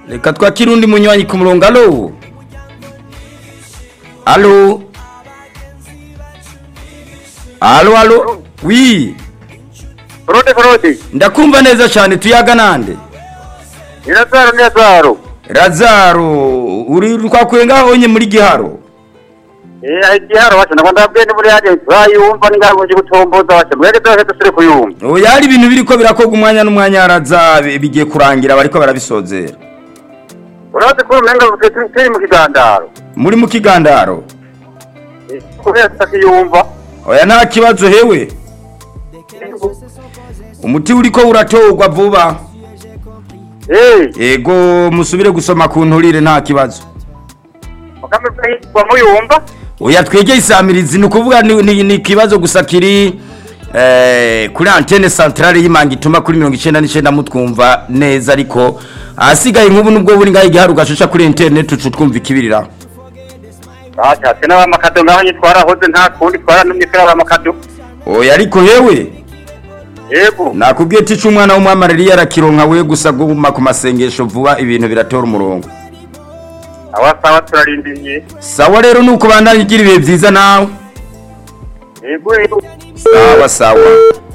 reka twakire undi munywanyi ku murongo alo alo alo alo wi Frode Frode. ndakumva neza cyane tuyaga nande Irazaro Irazaro. razaro uri twakuye ngaho nye muri giharo Eh ayi giharo wacha nakunda bwende muri yaje bayumva ningaho nje gutomboza wacha mwege twese tusire kuyumva. oya hari ibintu biriko birakorwa umwanya n'umwanya raza bigiye kurangira bariko barabisozera Urazi ko umenga turi mu kigandaro. muri mu kigandaro Kubera tutakiyumva. oya nta kibazo hewe umuti uriko uratorwa vuba Eh, yego musubire gusoma ku nturire nta kibazo makame kwa muyumva. oya twegeye isamirizi ni ukuvuga ni- ni ni ikibazo gusa kiri eh, kuri antene centrale y'imanga ituma kuri mirongo icenda n'icenda mutwumva neza ariko ahasigaye nk'ubu nubwo buri ngaho igihari ugashusha kuri internet ucu twumva ikibirira Acha tena wa makado ngaho nyitwara hoze nta kundi twara numye kera wa makado. oya ariko hewe Yego. nakubwiye tica umwana w'umwamariri yarakironka we gusa guma ku masengesho vuba ibintu biratora umurongo Awasawa turarindiriye. sawa rero nuko bandanye ugira ibihe byiza nawe Yego yego. sawa sawa